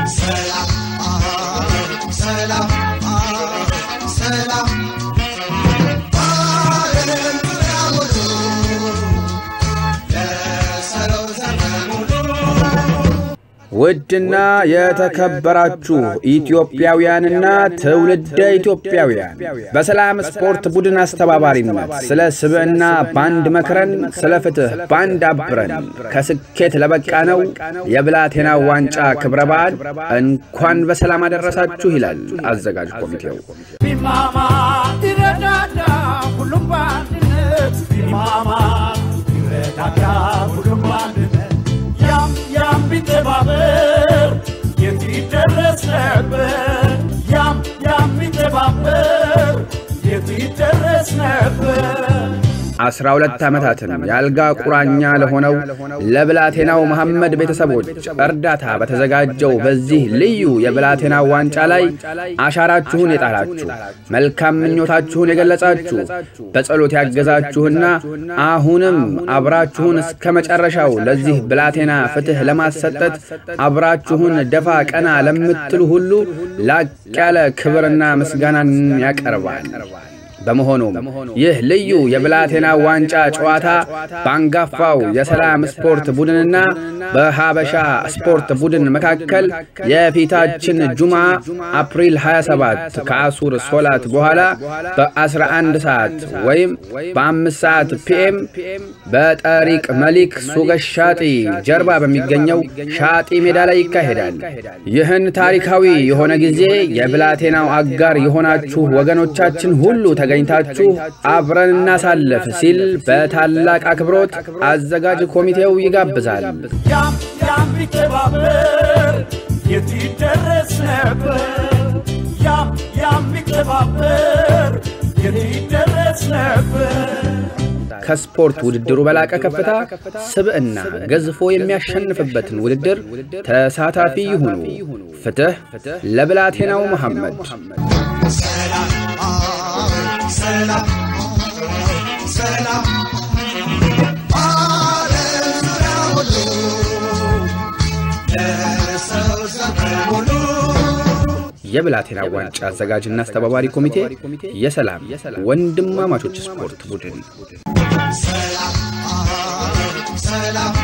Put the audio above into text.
ሰላም ሰላም ሰላም ዓለም ዙሪያ ሙሉ ለሰው ዘመን ሙሉ ውድና የተከበራችሁ ኢትዮጵያውያንና ትውልደ ኢትዮጵያውያን በሰላም ስፖርት ቡድን አስተባባሪነት ስለ ስብዕና ባንድ መክረን ስለ ፍትሕ ባንድ አብረን ከስኬት ለበቃ ነው የብላቴና ዋንጫ ክብረ በዓል እንኳን በሰላም አደረሳችሁ ይላል አዘጋጅ ኮሚቴው። ቢማማ ይረዳዳ ሁሉም በአንድነት ቢማማ ይረዳዳ ሁሉም በአንድነት ያም ያም ቢተባበር የት ይደረስ ነበር ያም ያም ቢተባበር የት ይደረስ ነበር አስራ ሁለት ዓመታትን የአልጋ ቁራኛ ለሆነው ለብላቴናው መሐመድ ቤተሰቦች እርዳታ በተዘጋጀው በዚህ ልዩ የብላቴና ዋንጫ ላይ አሻራችሁን የጣላችሁ መልካም ምኞታችሁን የገለጻችሁ በጸሎት ያገዛችሁና አሁንም አብራችሁን እስከ መጨረሻው ለዚህ ብላቴና ፍትሕ ለማሰጠት አብራችሁን ደፋ ቀና ለምትሉ ሁሉ ላቅ ያለ ክብርና ምስጋናን ያቀርባል። በመሆኑም ይህ ልዩ የብላቴና ዋንጫ ጨዋታ በአንጋፋው የሰላም ስፖርት ቡድንና በሀበሻ ስፖርት ቡድን መካከል የፊታችን ጁማ አፕሪል 27 ከአሱር ሶላት በኋላ በ11 ሰዓት ወይም በ5 ሰዓት ፒኤም በጠሪቅ መሊክ ሱገሽ ሻጢ ጀርባ በሚገኘው ሻጢ ሜዳ ላይ ይካሄዳል። ይህን ታሪካዊ የሆነ ጊዜ የብላቴናው አጋር የሆናችሁ ወገኖቻችን ሁሉ ተገኝታችሁ አብረን እናሳለፍ ሲል በታላቅ አክብሮት አዘጋጅ ኮሚቴው ይጋብዛል። ያም ያም ቢተባበር የት ይደረስ ነበር ያም ያም ቢተባበር የት ይደረስ ነበር ከስፖርት ውድድሩ በላቀ ከፍታ ስብዕና ገዝፎ የሚያሸንፍበትን ውድድር ተሳታፊ ይሁኑ። ፍትሕ ለብላቴናው መሐመድ። ሰላም ሰላም ሰላም ዓለም ዙሪያ ሁሉ ለሰው ዘመን ሙሉ የብላቴና ዋንጫ አዘጋጅና አስተባባሪ ኮሚቴ የሰላም ወንድማማቾች ስፖርት ቡድን ሰላም ሰላም